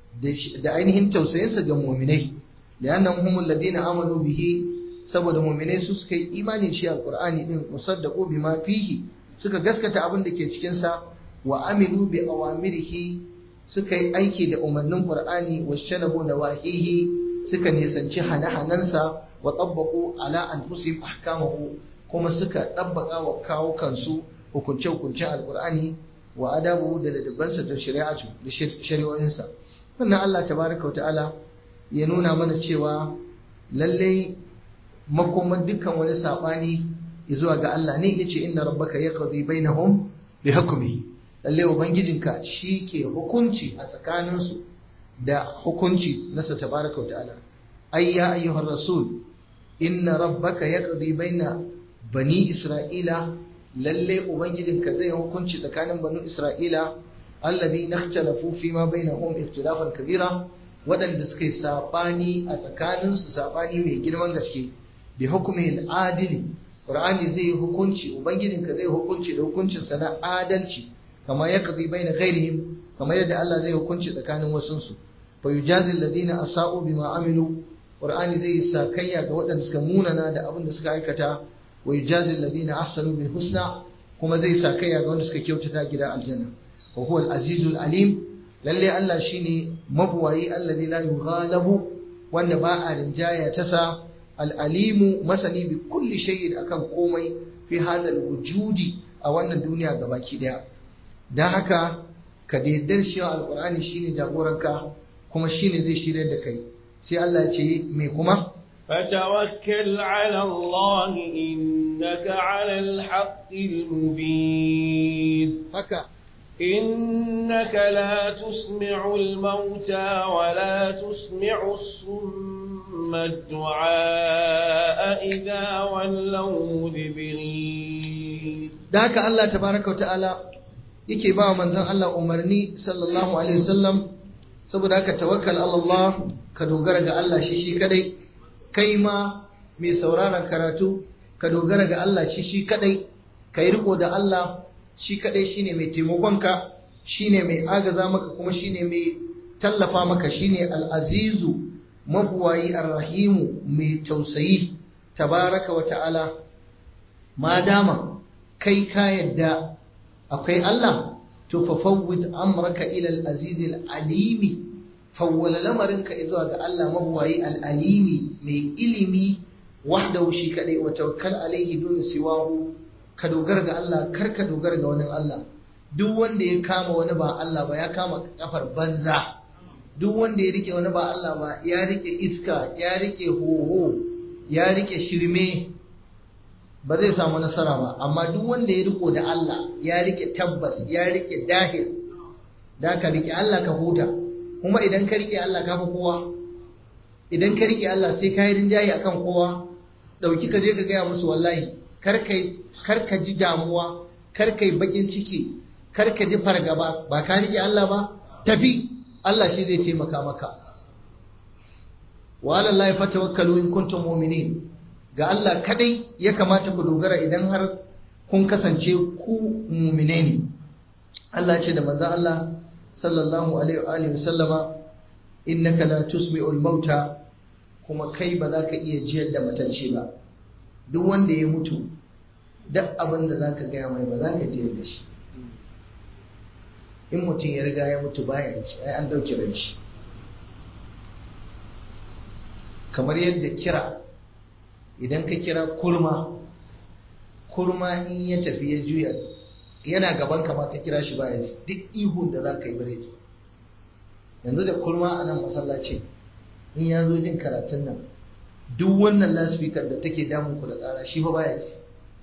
da ainihin tausayinsa ga muminai da yannan humul ladina amanu bihi saboda muminai su suka yi imani shi alqur'ani din musaddaqu bima fihi suka gaskata abin da ke cikin sa wa amilu bi awamirihi suka yi aiki da umarnin qur'ani wa shanabu nawahihi suka nisanci hane-hanensa wa tabbaqu ala anfusihim ahkamahu kuma suka dabbaka wa kawo kansu hukunce-hukuncen alkur'ani wa adabu da ladabansa da shari'atu da shari'o'insa wannan Allah tabaraka ta'ala ya nuna mana cewa lallai makoman dukkan wani sabani zuwa ga Allah ne yace inna rabbaka yaqdi bainahum bi hukmihi lallai ubangijinka shi ke hukunci a tsakaninsu da hukunci nasa tabaraka ta'ala ay ya ayyuhar rasul inna rabbaka yaqdi baina bani isra'ila lalle ubangijinka zai hukunci tsakanin banu isra'ila alladhi nakhtalafu fi ma bainahum ikhtilafan kabira wadanda suka yi sabani a tsakanin su sabani mai girman gaske bi hukmi al-adil qur'ani zai hukunci ubangijinka zai hukunci da hukuncin sa na adalci kama yaqdi baina ghairihim kama yadda Allah zai hukunci tsakanin wasun su fa yujazi alladhina asa'u bima amilu qur'ani zai sakayya ga waɗanda suka munana da abin da suka aikata ويجازي الذين أحسنوا بالحسنى كما زي ساكيا قولنا سكا كيوتتا جدا الجنة وهو العزيز العليم lalle Allah shine mabuwayi alladhi la yughalabu wanda ba a rinjaya ta sa al-alimu masani bi kulli shay'in akan komai fi hadal wujudi a wannan duniya gabaki daya dan haka ka daidar shi alqur'ani shine jagoranka kuma shine zai shirye da kai sai Allah ya ce me kuma فتوكل على الله إنك على الحق المبين haka إنك لا تسمع الموتى ولا تسمع الصم الدعاء إذا ولوا مدبرين da haka Allah tabaraka wa ta'ala yake ba manzon Allah umarni sallallahu alaihi wasallam saboda haka tawakkal ala Allah ka dogara ga Allah shi shi kadai kai ma mai sauraron karatu ka dogara ga Allah shi shi kadai kai riko da Allah shi kadai shine mai taimakonka shine mai agaza maka kuma shine mai tallafa maka shine al-azizu mabuwayi ar-rahimu mai tausayi tabaraka wa ta'ala ma dama kai ka yadda akwai Allah to fa fawwid amraka ila al-aziz al-alimi fawwala lamarinka zuwa ga Allah mabuwayi al-alimi mai ilimi wahdahu shi kadai wa tawakkal alaihi dun siwahu ka dogara ga Allah kar ka dogara ga wani Allah duk wanda ya kama wani ba Allah ba ya kama kafar banza duk wanda ya rike wani ba Allah ba ya rike iska ya rike hoho ya rike shirme ba zai samu nasara ba amma duk wanda ya riko da Allah ya rike tabbas ya rike dahir da ka rike Allah ka huta kuma idan ka rike Allah ka fi kowa idan ka rike Allah sai ka yi rinjaye akan kowa dauki ka je ka gaya musu wallahi kar kai kar ka ji damuwa kar kai bakin ciki kar ka ji fargaba ba ka rike Allah ba tafi Allah shi zai taimaka maka wa alallahi fatawakkalu in kuntum mu'minin ga Allah kadai ya kamata ku dogara idan har kun kasance ku mu'mine ne Allah ce da manzon Allah sallallahu alaihi wa alihi wasallama innaka la tusmi'ul mauta kuma kai ba za ka iya jiyar da matacce ba duk wanda ya mutu duk abin da za ka gaya mai ba za ka jiyar da shi in mutum ya riga ya mutu baya ci ai an ɗauki ran shi kamar yadda kira idan ka kira kurma kurma in ya tafi ya juya yana gaban ka ma ka kira shi baya ji duk ihun da za ka yi bare ji yanzu da kurma a nan masallaci in ya zo jin karatun nan duk wannan lasfikar da take damun ku da tsara shi fa baya ji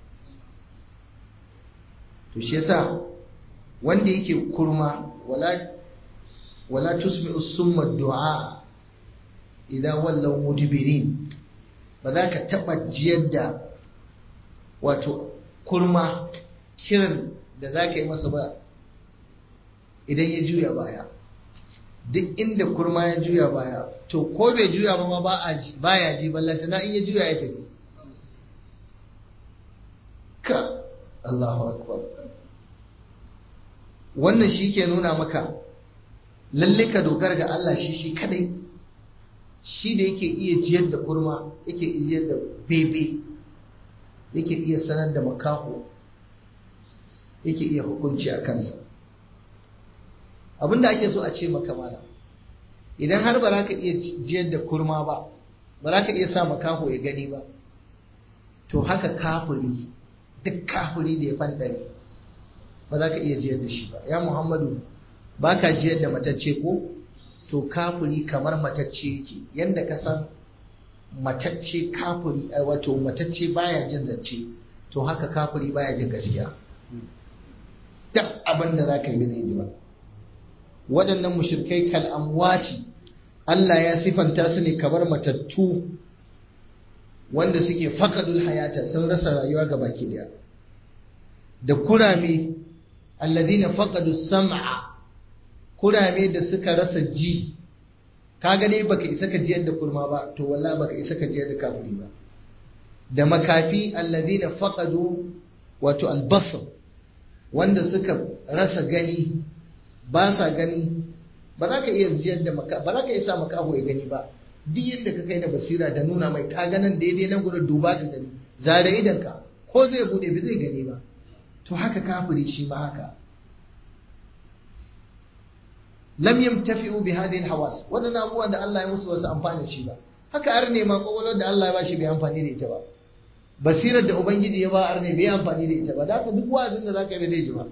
to shi yasa wanda yake kurma wala wala tusmi'u summa du'a idan wallaw mudbirin ba za ka taba jiyar da wato kurma kiran da za ka yi masa ba idan ya juya baya duk inda kurma ya juya baya to ko bai juya ba ma ba a ji baya ji ballanta na in ya juya ya tafi ka Allahu akbar wannan shi ke nuna maka lalle ka dogara ga Allah shi shi kadai shi da yake iya jiyar da kurma yake iya da bebe yake iya sanar da makaho yake iya hukunci a kansa abinda ake so a ce maka mana idan har ba za ka iya jiyar da kurma ba ba za ka iya sa makaho ya gani ba to haka kafiri duk kafiri da ya fandare ba za ka iya jiyar da shi ba ya muhammadu ba ka jiyar da matacce ko to kafiri kamar matacce yake yadda ka san matacce kafiri wato matacce baya jin zance to haka kafiri baya jin gaskiya duk abin da za ka yi ne ba waɗannan mushrikai kal amwati Allah ya sifanta su ne kamar matattu wanda suke faƙadul hayata sun rasa rayuwa ga baki daya da kurame alladhina faqadu sam'a kurame da suka rasa ji ka gane baka isa ka jiyar da kurma ba to wallahi baka isa ka jiyar da kafiri ba da makafi alladhina faqadu wato albasar wanda suka rasa gani ba sa gani ba za ka iya jiyar da maka ba za ka isa makaho ya gani ba duk yadda ka kai da basira da nuna mai ka ganin daidai nan gurin duba ka gani zare idan ka ko zai bude ba zai gani ba to haka kafiri shi ma haka lam yamtafi'u bi hadhihi alhawas wannan abubuwan da Allah ya musu wasu amfani shi ba haka arne ma kokolon da Allah ya bashi bai amfani da ita ba basirar da ubangiji ya ba arne bai amfani da ita ba da haka duk wa'azin da zaka yi bai ji ba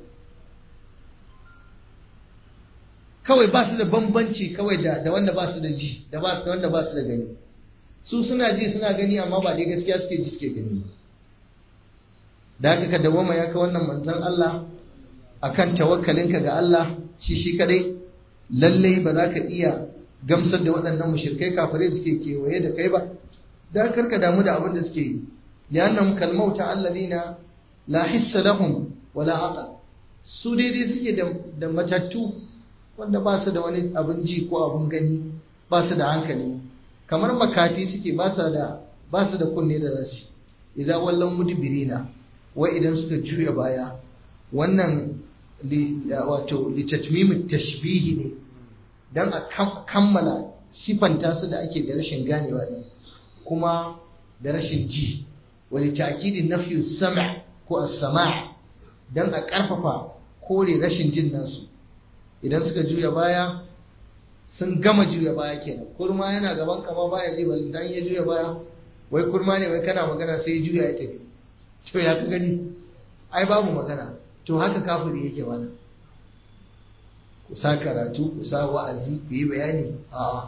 kawai ba su da bambanci kawai da da wanda ba su da ji da ba da wanda ba su da gani su suna ji suna gani amma ba dai gaskiya suke ji suke gani da haka ka dawoma ya ka wannan manzon Allah akan tawakkalinka ga Allah shi shi kadai lallai ba za ka iya gamsar da waɗannan mushrikai kafirai da suke kewaye da kai ba da karka damu da abin da suke yi li'annahum kalmauta alladhina la hissa lahum wala aqal su daidai suke da matattu wanda ba su da wani abin ji ko abin gani ba su da hankali kamar makafi suke ba su da ba su da kunne da zasu idan wallan mudbirina wai idan suka juya baya wannan wato litatmimit tashbihi ne dan a kammala sifanta su da ake da rashin ganewa ne kuma da rashin ji wani ta'kidin nafyu sam' ko as-sama' dan a karfafa kore rashin jin nasu idan suka juya baya sun gama juya baya kenan kurma yana gaban kama baya ji bal dan ya juya baya wai kurma ne wai kana magana sai ya juya ya tafi to ya ka gani ai babu magana to haka kafiri yake mana ku sa karatu ku sa wa'azi ku yi bayani a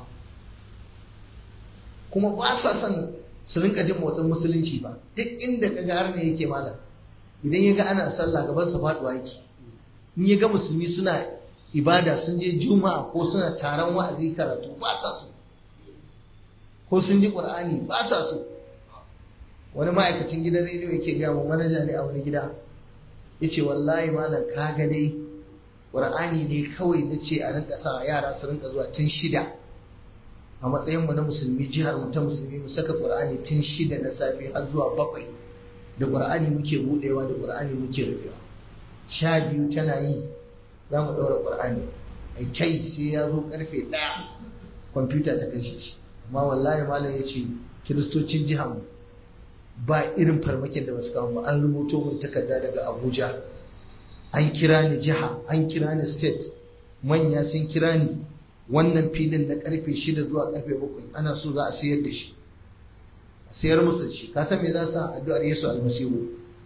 kuma ba sa son su rinka jin motsin musulunci ba duk inda ka ga har ne yake malam idan ya ga ana sallah gaban sa faduwa yake in ya ga musulmi suna ibada sun je juma'a ko suna taron wa'azi karatu ba sa so ko sun ji qur'ani ba sa so wani ma'aikacin gidan rediyo yake ga mu manaja ne a wani gida yace wallahi malam ka ga dai qur'ani ne kawai nace a rinka sa yara su rinka zuwa tun shida a matsayin mu na musulmi jihar mu ta musulmi mu saka qur'ani tun shida na safe har zuwa bakwai da qur'ani muke budewa da qur'ani muke rufewa sha biyu tana yi za mu ɗaura ƙur'ani ai kai sai ya zo ƙarfe ɗaya kwamfuta ta kashe shi amma wallahi malam ya ce kiristocin jihar mu ba irin farmakin da basu kawo ba an rubuto mun takarda daga abuja an kira ni jiha an kira ni state manya sun kira ni wannan filin na karfe shida zuwa karfe bakwai ana so za a sayar da shi a sayar musu da shi ka san me za sa addu'ar yesu almasihu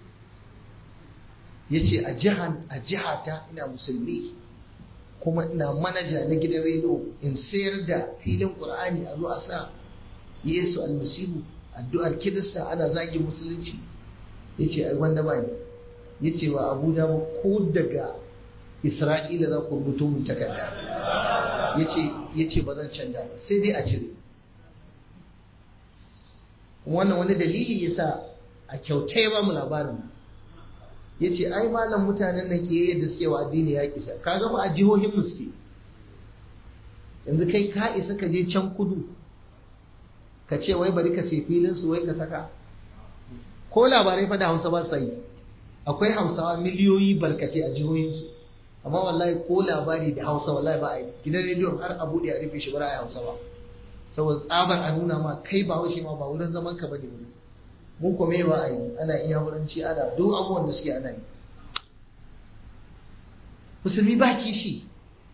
ya ce a jiha ta ina musulmi kuma ina manaja na gidan rediyo in sayar da filin ƙur'ani a zo a sa yesu almasihu addu'ar kirista ana zagin musulunci ya ce ai wanda ba ne ya ce wa abuja ba ko daga isra'ila za ku rubuto mun takarda ya ce ba zan canja ba sai dai a cire wannan wani dalili ya sa a kyauta ya ba mu labarin ya ce ai malam mutanen da ke yadda suke wa addini ya kisa ka gama a jihohin mu suke yanzu kai ka isa ka je can kudu ka ce wai bari ka sai filin su wai ka saka ko labarai fa da hausa ba sa yi akwai hausawa miliyoyi barkace a jihohinsu amma wallahi ko labari da hausa wallahi ba a yi gidan rediyon har a buɗe a rufe shi ba a yi hausa ba saboda tsabar a nuna ma kai ba haushe ma ba wurin zaman ka bane wuri mun kome ba a yi ana iya wurinci ana duk abubuwan da suke ana yi musulmi ba kishi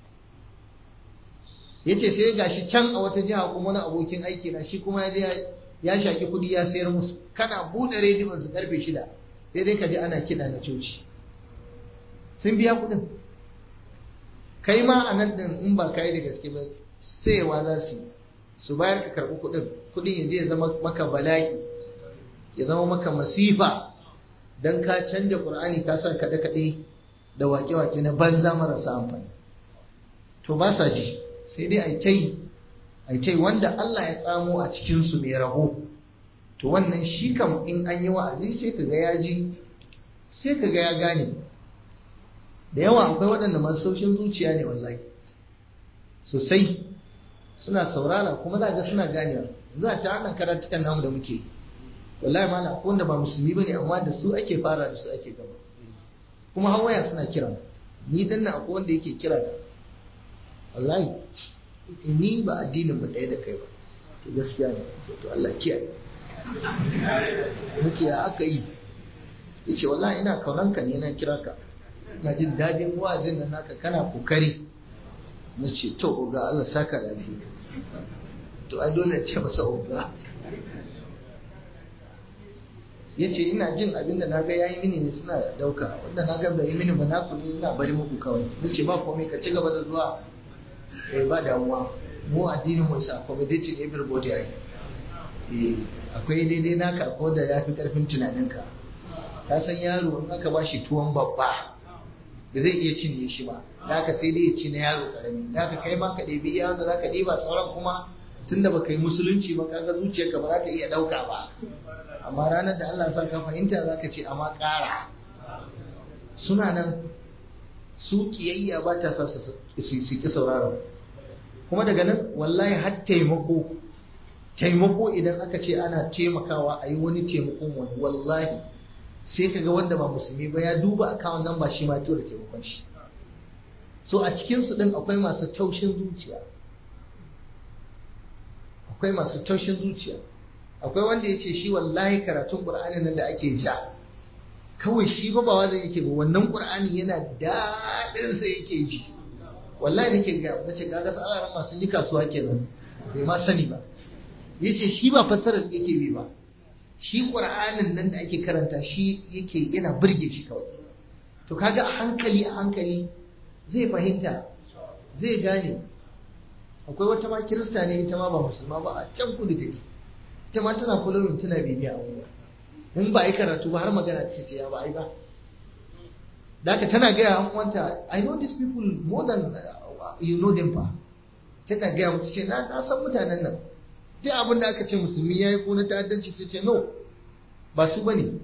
ya ce sai gashi can a wata jiha kuma wani abokin aiki na shi kuma ya shaƙi kuɗi ya sayar musu kana buɗe rediyon su karfe shida sai dai ka ji ana kiɗa na coci sun biya kuɗin kai ma a nan ɗin in ba ka yi da gaske ba sayewa za su yi su bayar ka karɓi kuɗin kuɗin ya je ya zama maka bala'i ya zama maka masifa don ka canja ƙur'ani ka sa kaɗe-kaɗe da wake-wake na banza marasa amfani to ba sa ji sai dai aitai aitai wanda Allah ya tsamo a cikinsu mai rabo to wannan shi kam in an yi wa'azi sai ka ga ya ji sai ka ga ya gane da yawa akwai waɗanda masu saushin zuciya ne wallahi sosai suna saurara kuma za ga suna ganewa za ta hannun karatukan namu da muke wallahi ma na wanda ba musulmi bane amma da su ake fara da su ake gaba kuma hawaya suna kira ni dan na akwai wanda yake kira da wallahi ni ba addinin mu ɗaya da kai ba to gaskiya ne to Allah kiyaye muke ya aka yi yace wallahi ina kaunan ka ne na kira ka ina jin dadin wa'azin nan naka kana kokari na ce to oga Allah saka da to ai dole ce masa oga ya ce ina jin abin da na ga ya yi mini ne suna dauka wanda na ga bai yi mini ba na ku ne ina bari muku kawai na ce ba komai ka ci gaba da zuwa eh ba damuwa mu addinin mu isa accommodating everybody ai eh akwai daidai naka ko da yafi karfin tunaninka ka san yaro in aka bashi tuwon babba ba zai iya cinye shi ba da ka sai dai ya ci na yaro karami da ka kai ma ka ɗebi iya wanda za ka ɗiba sauran kuma tunda ba ka yi musulunci ba kaga zuciyarka ba za ta iya ɗauka ba amma ranar da Allah sa ka fahimta za ka ce amma ƙara suna nan su kiyayya ba ta sa su ki sauraron kuma daga nan wallahi har taimako taimako idan aka ce ana taimakawa a yi wani taimakon wani wallahi sai ka ga wanda ba musulmi ba ya duba akawun nan ba shi ma tura taimakon shi so a cikinsu ɗin akwai masu taushin zuciya akwai masu taushin zuciya akwai wanda ya ce shi wallahi karatun ƙur'ani nan da ake ja kawai shi ba ba wanda yake ba wannan ƙur'ani yana daɗinsa yake ji wallahi nake ga na ce kaga sa'aran masu yi kasuwa kenan bai ma sani ba yace shi ba fassarar yake bi ba shi qur'anin nan da ake karanta shi yake yana burge shi kawai to kaga a hankali a hankali zai fahimta zai gane akwai wata ma kirista ne ita ma ba musulma ba a can kudu take ita ma tana following tana bibiya abubuwa in ba yi karatu ba har magana ce ce ya ba ai ba da haka tana gaya an wanta I know these people more than uh, you know them fa tana gaya mutu ce na san mutanen nan duk abin da aka ce musulmi ya yi ko na ta'addanci sai ce no ba su bane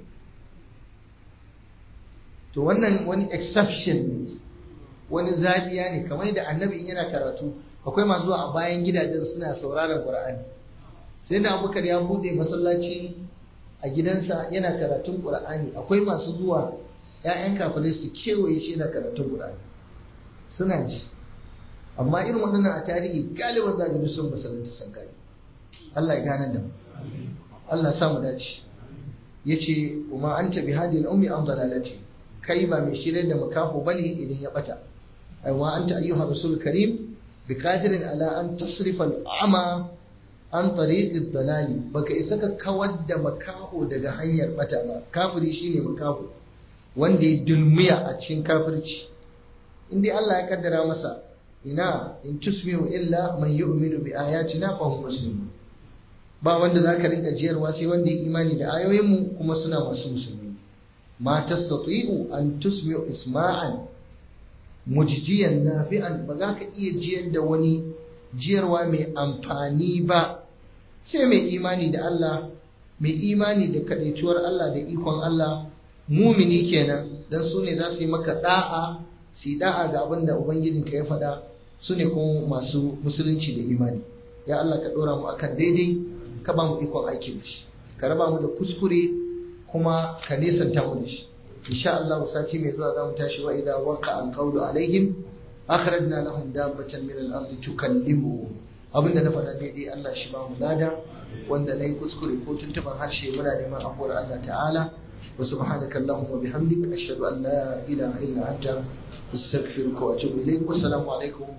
to wannan wani exception ne wani zabiya ne kamar da annabi in yana karatu akwai masu zuwa a bayan gidajen suna sauraron qur'ani sai da abubakar ya bude masallaci a gidansa yana karatun qur'ani akwai masu zuwa ‘ya'yan kafirai su kewaye shi na karatun Qur'ani suna ji amma irin waɗannan a tarihi galiban za ga sun masalanta san gani Allah ya gane da mu Allah sa mu dace yace kuma an tabi hadil ummi an dalalati kai ba mai shirye da makaho bane idan ya bata ai wa anta ayyuha rasul karim bi qadirin ala an tasrifa al-ama an tariqi dalali baka isa ka kawar da makaho daga hanyar bata ba kafiri shine makaho wanda ya dulmiya a cikin kafirci in dai Allah ya kaddara masa ina in tusmiu illa man yu'minu bi ayatina fa hum muslimun ba wanda zaka rinka jiyarwa sai wanda ya imani da ayoyin mu kuma suna masu musulmi ma tastati'u an tusmi'u isma'an mujjiyan nafi'an ba za ka iya jiyar da wani jiyarwa mai amfani ba sai mai imani da Allah mai imani da kadaituwar Allah da ikon Allah mumini kenan dan su ne za su yi maka da'a su yi da'a ga abin da ubangijinka ya faɗa su ne kuma masu musulunci da imani ya Allah ka ɗora mu akan daidai ka ba mu ikon aiki da shi ka raba mu da kuskure kuma ka nesanta mu da shi insha Allah sati mai zuwa za mu tashi wa idza waqa al qawlu alaihim akhrajna lahum dabbatan min al ardi tukallimu abinda na faɗa daidai Allah shi ba mu lada wanda nayi kuskure ko tuntuban harshe muna neman afuwar Allah ta'ala وسبحانك اللهم وبحمدك أشهد أن لا إله إلا أنت أستغفرك وأتوب إليك والسلام عليكم